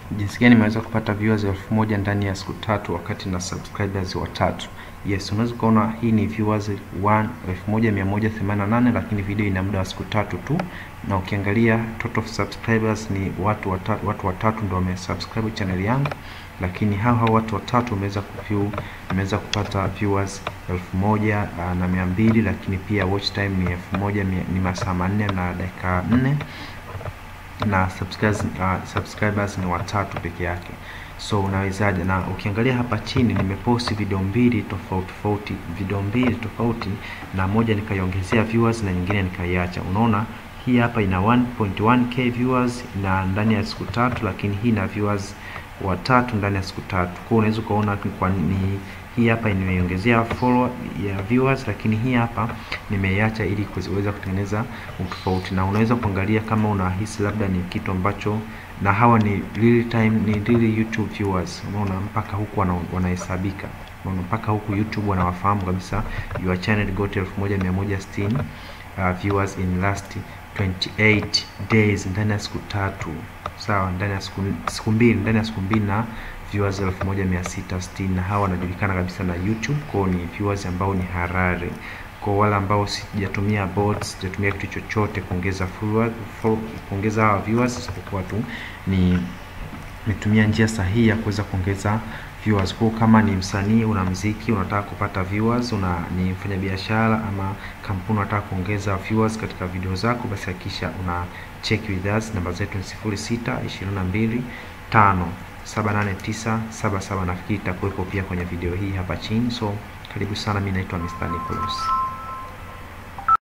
jinsi gani nimeweza kupata viewers elfu moja ndani ya siku tatu wakati na subscribers watatu. Yes, unaweza kuona hii ni viewers 1188 lakini video ina muda wa siku tatu tu, na ukiangalia total subscribers ni watu watatu, watu watatu ndio wamesubscribe channel yangu, lakini hao hao watu watatu wameweza kuview, wameweza kupata viewers elfu moja na mia mbili lakini pia watch time ni elfu moja ni masaa manne na dakika nne na subscribers, uh, subscribers ni watatu peke yake. So unawezaje? Na ukiangalia hapa chini nimeposti video mbili tofauti tofauti, video mbili tofauti, na moja nikaiongezea viewers na nyingine nikaiacha. Unaona hii hapa ina 1.1k viewers na ndani ya siku tatu, lakini hii ina viewers watatu ndani ya siku tatu. Kwa unaweza ukaona kwa ni hii hapa nimeiongezea follow ya viewers, lakini hii hapa nimeiacha ili kuweza kutengeneza utofauti, na unaweza kuangalia kama unahisi labda ni kitu ambacho, na hawa ni real time, ni real YouTube viewers. Unaona mpaka huku wanahesabika, unaona mpaka huku YouTube wanawafahamu kabisa, your channel got 1160 uh, viewers in last 28 days, ndani ya siku tatu. Sawa, ndani ya siku siku mbili, ndani ya siku mbili na viewers 1660 na hawa wanajulikana kabisa na YouTube, kwao ni viewers ambao ni harare. Kwa wale ambao sijatumia bots, sijatumia kitu chochote kuongeza followers, kuongeza hawa viewers, isipokuwa tu ni nitumia njia sahihi ya kuweza kuongeza viewers. Kwa kama ni msanii, una mziki, unataka kupata viewers, una ni mfanyabiashara ama kampuni unataka kuongeza viewers katika video zako, basi hakikisha una check with us. Namba zetu ni 06 22 5 78977 nafikiri itakuwepo pia kwenye video hii hapa chini. So karibu sana, mimi naitwa Mr. Nicholas.